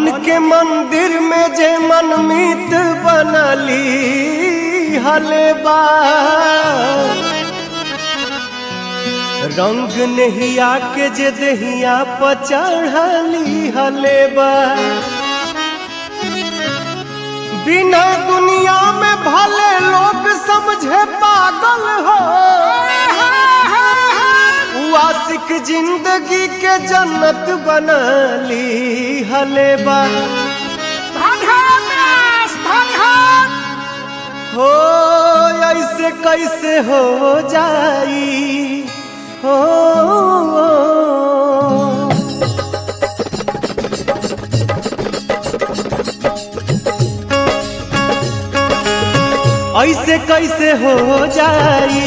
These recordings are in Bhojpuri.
मन के मंदिर में जे मनमीत बनली हलेबा रंग नहिया के जे दहिया पर चढ़ली हलेबा बिना दुनिया में भले लोग समझे पागल हो उ आशिक जिंदगी के जन्नत बनली हलेबा हो ऐसे कैसे हो जाई हो ऐसे कैसे हो जाई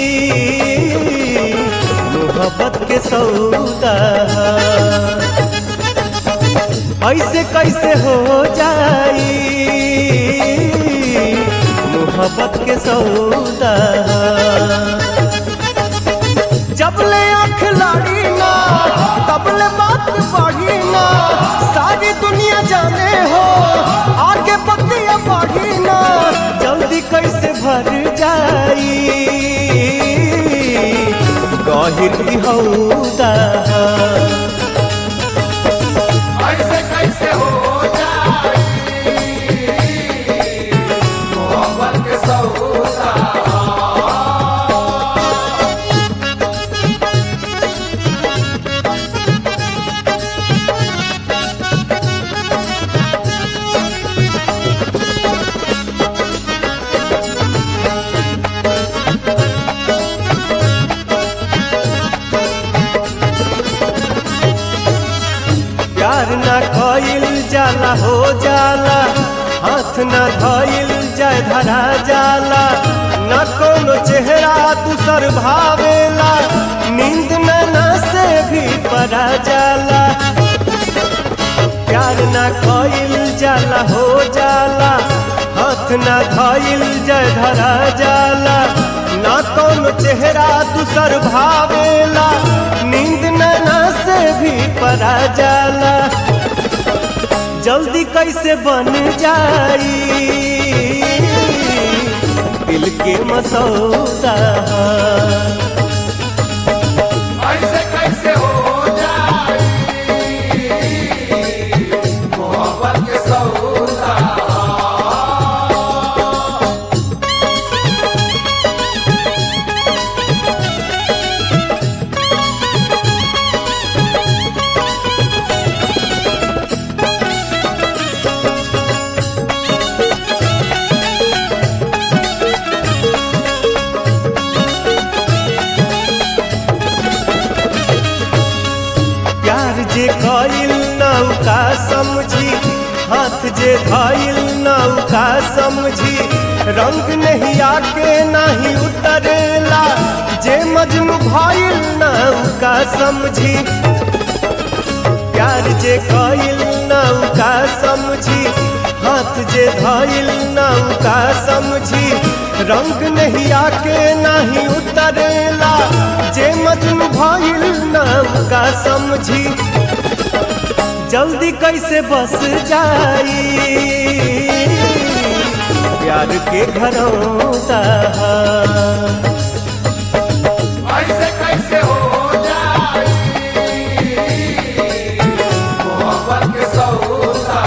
मोहब्बत के सौदा ऐसे कैसे हो जाई मोहब्बत के सौदा जब ले आँख लाड़ी ना तब ले बात बढ़ी ना सारी दुनिया जाने हो आगे बतिया बढ़ी ना जल्दी कैसे भर जाई गहिर हौदा ऐसे कैसे हो जाए मोहब्बत के सौदा प्यार ना कइल जाला हो जाला हाथ ना धइल जाय धरा जाला न कोनो चेहरा दूसर भावेला नींद ना से भी परा जाला प्यार ना कइल जाला हो जाला हाथ ना धइल जाय धरा जाला ना कोनो चेहरा दूसर भावेला नींद ना से भी परा जाला जल्दी कैसे बन जाई दिल के मसौदा ऐसे कैसे हो जाए मोहब्बत के सौदा प्यार जे कइल नौका समझी हाथ जे धइल नौका समझी रंग नहीं आके नहीं उतरेला जे मजनू भइल नौका समझी प्यार जे कइल नौका समझी हाथ जे धइल नौका समझी रंग नहीं आके नहीं उतरेला जे मजनू भइल नौका समझी जल्दी कैसे बस जाई प्यार के घरौता ऐसे कैसे हो जाए मोहब्बत के सौदा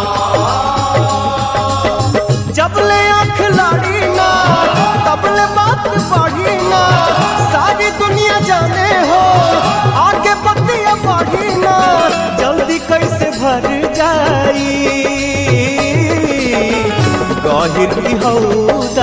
जब ले आँख लाड़ी ना तब ले बात बढ़ी ना सारी दुनिया जाने हो आगे बतिया बढ़ी ना जल्दी कैसे भर जाई गहिर हौदा